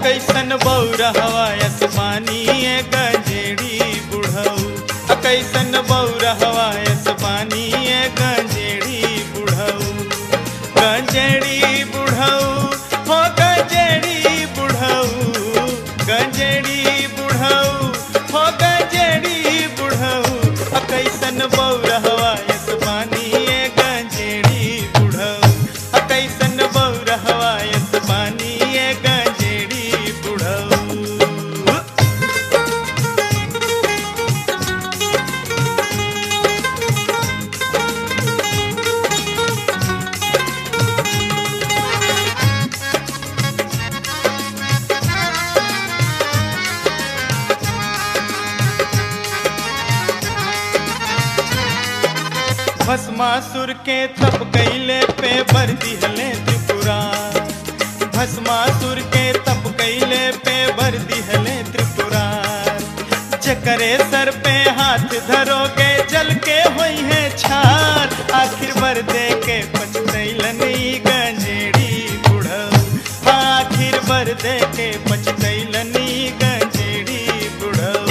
कैसन बौरा हवा आसमानी ए गंजेड़ी बुढ़ऊ अ कैसन बौरा हवा आसमानी ए गंजेड़ी बुढ़ऊ गंजेड़ी बुढ़ऊ हो गंजेड़ी बुढ़ऊ गंजेड़ी बुढ़ऊ हो गंजेड़ी बुढ़ऊ अ कैसन बौरा हवा आसमानी ए गंजेड़ी बुढ़ऊ अ कैसन बौरा हवा आसमानी ए गंजेड़ी बुढ़ऊ भस्मासुर के तप कैले पे बर दिहले त्रिपुरा भस्मासुर के तप कैले पे बर दिहले त्रिपुरा जकरे सर पे हाथ धरोगे जल के होई है छार आखिर बर दे के पछतैलन ई गंजेड़ी बुढ़ऊ आखिर बर दे के पछतैलन ई गंजेड़ी बुढ़ऊ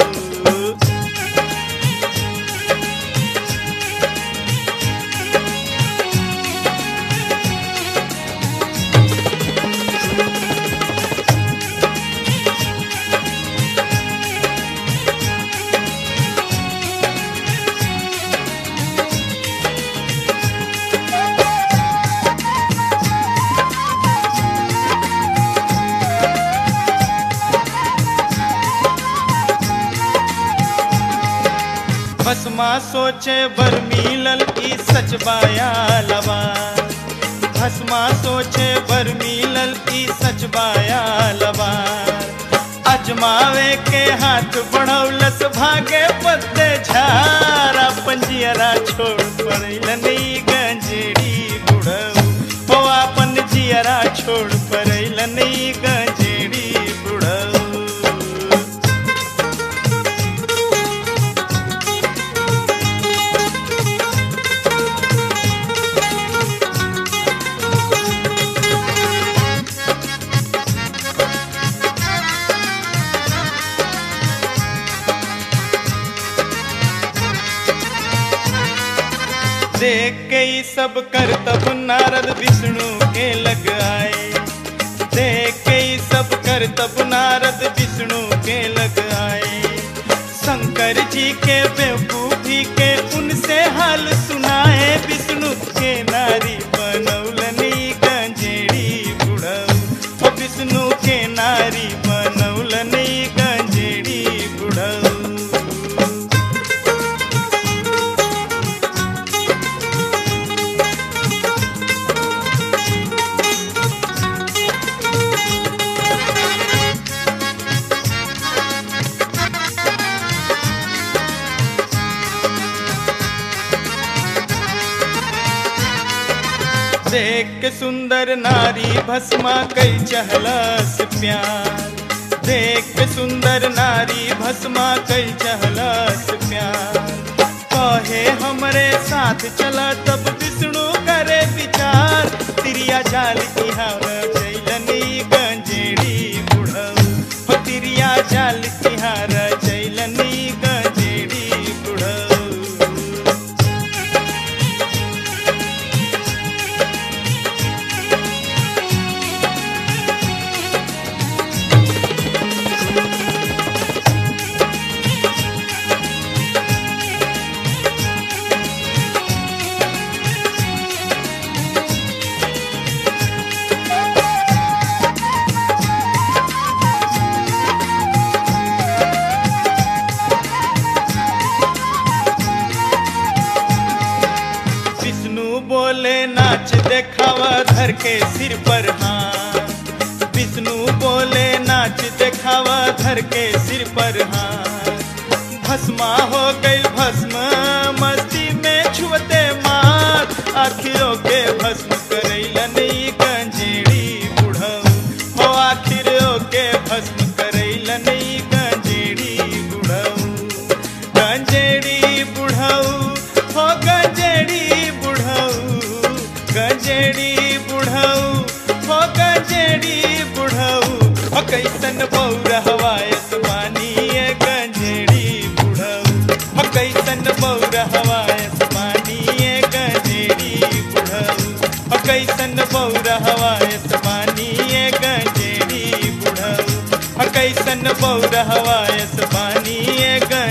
भस्मा सोचे बर मिलल ई सच बाया लवा भस्मा सोचे बर मिलल ई सच बाया लवा अजमावे के हाथ बढ़ौलस भागे पत्ते झारा पंजियरा छोड़ पड़ैलन ई गंजेड़ी बुढ़ऊ हो अपन जियरा छोड़ पड़ैलन ई गंजेड़ी बुढ़ऊ देख के ई सब कर तब नारद विष्णु के लग आए देख के ई सब कर तब नारद विष्णु के लग आए शंकर जी के बेवकूफी के उनसे हाल सुनाए विष्णु के नारी बनौलनी गंजेड़ी बुढ़ऊ ओ विष्णु के नारी बनौलनी गंजेड़ी बुढ़ऊ देख के सुंदर नारी भस्मा कई चहलस प्यार देख के सुंदर नारी भस्मा कई चहलस प्यार कहे हमरे साथ चला तब विष्णु करे विचार तिरिया जाल की हार जैलनी गंजेड़ी बुढ़ऊ हो तिरिया जाल की हार जैलनी गंजेड़ी बुढ़ऊ विष्णु बोले नाच देखावा धर के सिर पर हाथ विष्णु बोले नाच देखावा धर के सिर पर हाथ भस्मा हो गई भस्म मस्ती में छुअते मार आखिरों के भस्म करैलन ई गंजेड़ी बुढ़ऊ हो आखिरों के भस्म करैलन ई गंजेड़ी बुढ़ऊ गंजेड़ी बुढ़ऊ हो गंजेड़ी बुढ़ऊ गंजेड़ी बुढ़ऊ हो गंजेड़ी बुढ़ऊ हो कैसन बौर हवायस पानी ये गंजेड़ी बुढ़ऊ हो कैसन बौर हवायस पानी ये गंजेड़ी बुढ़ऊ हो कैसन बौर हवायस पानी ये गंजेड़ी बुढ़ऊ हो कैसन बौर हवायस पानी ये गंजेड़ी